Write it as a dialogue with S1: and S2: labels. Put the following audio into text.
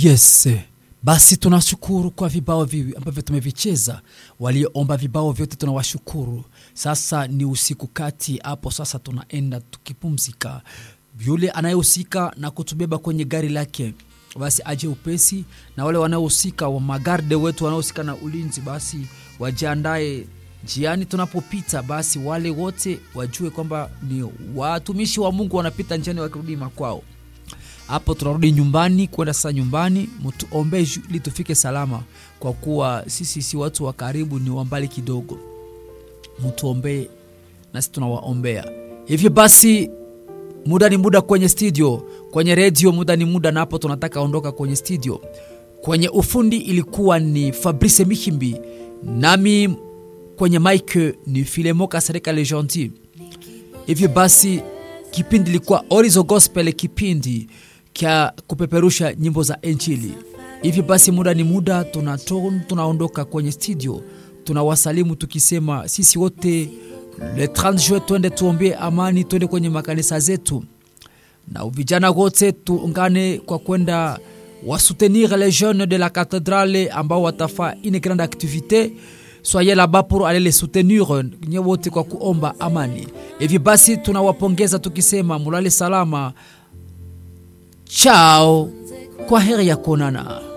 S1: Yes, basi tunashukuru kwa vibao viwi ambavyo tumevicheza. Walioomba vibao vyote tunawashukuru. Sasa ni usiku kati hapo, sasa tunaenda tukipumzika. Yule anayehusika na kutubeba kwenye gari lake basi aje upesi, na wale wanaohusika wa magarde wetu wanaohusika na ulinzi basi wajiandae njiani tunapopita, basi wale wote wajue kwamba ni watumishi wa Mungu wanapita njiani wakirudi makwao. Hapo tunarudi nyumbani kwenda sasa nyumbani, mtuombe ili tufike salama, kwa kuwa sisi si watu wa karibu, ni wa mbali kidogo. Mtuombee nasi tunawaombea. Hivyo basi muda ni muda kwenye studio, kwenye redio muda ni muda, na hapo tunataka ondoka kwenye studio. Kwenye ufundi ilikuwa ni Fabrice Mihimbi, nami kwenye mike ni Filemo Kasereka Le Gentil. Hivyo basi kipindi ilikuwa Orizo Gospel, kipindi kya kupeperusha nyimbo za Injili. Hivyo basi muda ni muda, tunato, tunaondoka kwenye studio, tunawasalimu tukisema sisi wote le 30 juin twende tuombee amani, twende kwenye makanisa zetu, na vijana wote tuungane kwa kwenda wasoutenir les jeunes de la cathédrale ambao watafaa une grande activité soyez là-bas pour aller les soutenir nye wote kwa kuomba amani. Hivi basi tunawapongeza tukisema mulale salama, chao, kwa heri ya kuonana.